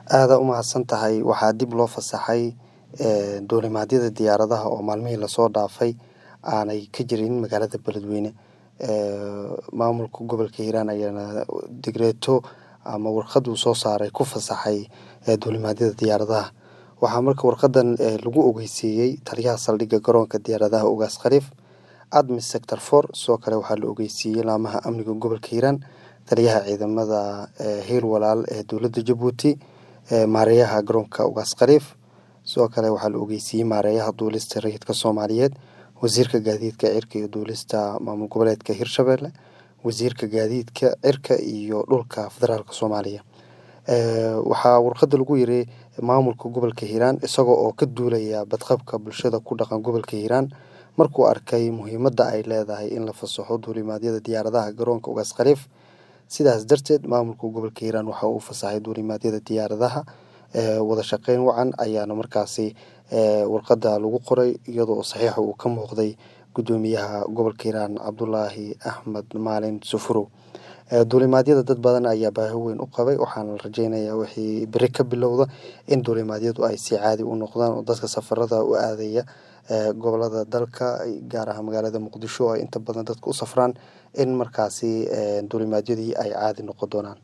aada u mahadsan tahay waxaa dib loo fasaxay duulimaadyada diyaaradaha oo maalmihii lasoo dhaafay aanay ka jirin magaalada beledweyne maamulka gobolka hiiraan ayaana digreeto ama warqad uu soo saaray ku fasaxay duulimaadyada diyaaradaha waxaa marka warqadan lagu ogeysiiyey taliyaha saldhigga garoonka diyaaradaha ugaas khaliif admis sector for sidoo kale waxaa la ogeysiiyey laamaha amniga gobolka hiiraan taliyaha ciidamada hiil walaal ee dowladda jabuuti maareeyaha garoonka ugaas khaliif sidoo kale waxaa la ogeysiiyey maareeyaha duulista rayidka soomaaliyeed wasiirka gaadiidka cirka iyo duulista maamul goboleedka hirshabelle wasiirka gaadiidka cirka iyo dhulka federaalk soomaaliya waxaa warqada lagu yiri maamulka gobolka hiiraan isagoo oo ka duulaya badqabka bulshada ku dhaqan gobolka hiiraan markuu arkay muhiimadda ay leedahay in la fasaxo duulimaadyada diyaaradaha garoonka ugaas khaliif sidaas darteed maamulka gobolka hiiraan waxa uu fasaxay duulimaadyada diyaaradaha wada shaqeyn wacan ayaana markaasi warqada lagu qoray iyadoo saxiixa uu ka muuqday gudoomiyaha gobolka hiiraan cabdulaahi axmed maalin sufurow duulimaadyada dad badan ayaa baahi weyn u qabay waxaana la rajeynayaa wixii beri ka bilowda in duulimaadyadu ay si caadi u noqdaan oo dadka safarada u aadaya gobolada dalka gaar ahaan magaalada muqdisho ay inta badan dadka u safraan in markaasi duulimaadyadii ay caadi noqon doonaan